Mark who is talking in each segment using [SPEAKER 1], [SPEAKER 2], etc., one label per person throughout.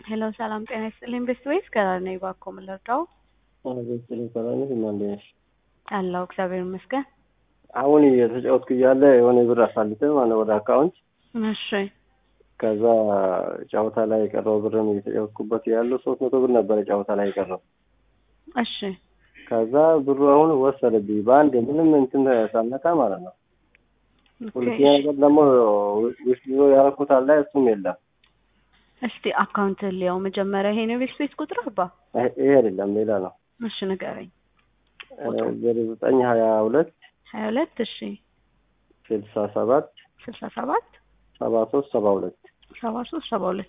[SPEAKER 1] ሄሎ ሰላም ጤና ይስጥልኝ። ቤስት ወይስ ከራር ነኝ? እባክዎ ምን ልርዳው?
[SPEAKER 2] ቤተሰብ ሰላም ነሽ? እንዴት ነሽ?
[SPEAKER 1] አለሁ እግዚአብሔር ይመስገን።
[SPEAKER 2] አሁን እየተጫወትኩ እያለ የሆነ ብር አሳልፈ ማለት ወደ አካውንት
[SPEAKER 1] እሺ
[SPEAKER 2] ከዛ ጨዋታ ላይ የቀረው ብርም እየተጫወትኩበት ያለው ሶስት መቶ ብር ነበረ ጨዋታ ላይ የቀረው።
[SPEAKER 1] እሺ
[SPEAKER 2] ከዛ ብሩ አሁን ወሰደብኝ በአንድ ምንም እንትን ሳልነካ ማለት ነው። ሁለተኛ ነገር ደግሞ ውስጥ ይዞ ያደረኩት አለ እሱም የለም።
[SPEAKER 1] እስቲ አካውንት ሊያው መጀመሪያ ይሄ ነው ቤት ቤት ቁጥር አባ
[SPEAKER 2] ይሄ አይደለም ሌላ ነው።
[SPEAKER 1] እሺ ንገረኝ።
[SPEAKER 2] ዜሮ ዘጠኝ ሀያ ሁለት
[SPEAKER 1] ሀያ ሁለት እሺ
[SPEAKER 2] ስልሳ ሰባት
[SPEAKER 1] ስልሳ ሰባት
[SPEAKER 2] ሰባ ሶስት ሰባ ሁለት
[SPEAKER 1] ሰባ ሶስት ሰባ ሁለት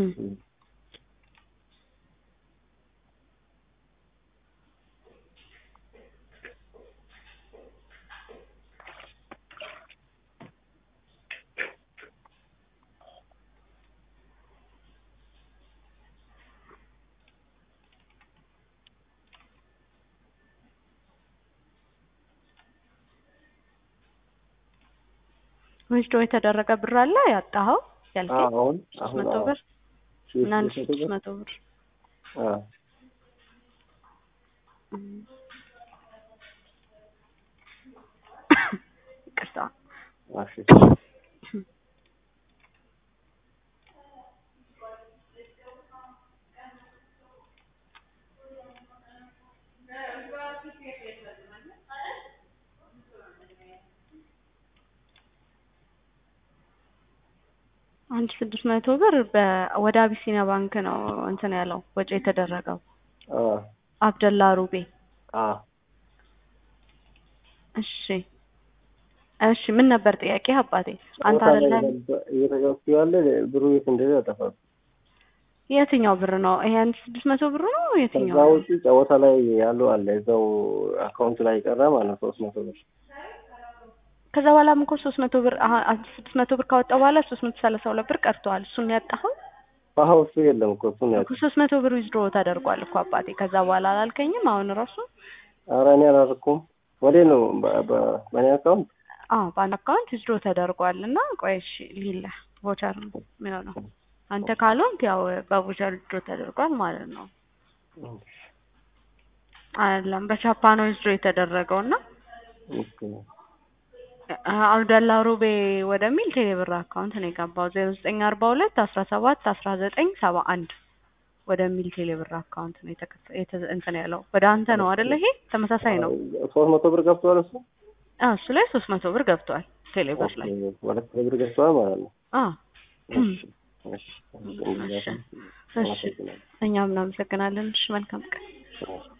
[SPEAKER 1] ዊዝዶ የተደረገ ብር አለ ያጣኸው ያልከኝ
[SPEAKER 2] አሁን
[SPEAKER 1] ሶስት መቶ ብር እና አንድ ስድስት መቶ ብር ይቅርታ አንድ ስድስት መቶ ብር ወደ አቢሲኒያ ባንክ ነው እንትን ያለው ወጪ የተደረገው። አብደላ ሩቤ። እሺ እሺ፣ ምን ነበር ጥያቄ አባቴ? አንተ አይደለም
[SPEAKER 2] እየተጫወትኩ ያለ ብሩ የት እንደሄደ አጠፋት።
[SPEAKER 1] የትኛው ብር ነው ይሄ? አንድ ስድስት መቶ ብር ነው የትኛው?
[SPEAKER 2] ከዛ ውጪ ጨዋታ ላይ ያለው አለ እዛው አካውንት ላይ ቀረ ማለት ነው ሶስት መቶ ብር
[SPEAKER 1] ከዛ በኋላም እኮ ሶስት መቶ ብር ስድስት መቶ ብር ካወጣ በኋላ ሶስት መቶ ሰላሳ ሁለት ብር ቀርተዋል። እሱን ያጣኸው?
[SPEAKER 2] አዎ እሱ የለም እኮ እሱን ያጣ
[SPEAKER 1] ሶስት መቶ ብር ዊዝድሮ ተደርጓል እኮ አባቴ። ከዛ በኋላ አላልከኝም? አሁን ራሱ
[SPEAKER 2] ኧረ እኔ አላደረኩም። ወዴ ነው በእኔ አካውንት?
[SPEAKER 1] አዎ በአንድ አካውንት ዊዝድሮ ተደርጓል። እና ቆይ እሺ ሊለ ቮቸር ነው የሚሆነው። አንተ ካልሆንክ ያው በቮቸር ዊዝድሮ ተደርጓል ማለት ነው። አይደለም በቻፓ ነው ዊዝድሮ የተደረገው እና አብደላ ሩቤ ወደሚል ቴሌብር አካውንት ነው የገባው። ዜሮ ዘጠኝ አርባ ሁለት አስራ ሰባት አስራ ዘጠኝ ሰባ አንድ ወደሚል ቴሌብር አካውንት ነው እንትን ያለው። ወደ አንተ ነው አይደለ? ይሄ ተመሳሳይ ነው።
[SPEAKER 2] ሶስት መቶ ብር ገብቷል እሱ
[SPEAKER 1] እሱ ላይ ሶስት መቶ ብር ገብቷል ቴሌብር ላይ
[SPEAKER 2] ወደ ቴሌብር ገብቷል ማለት ነው።
[SPEAKER 1] እሺ እኛም እናመሰግናለን። እሺ መልካም ቀን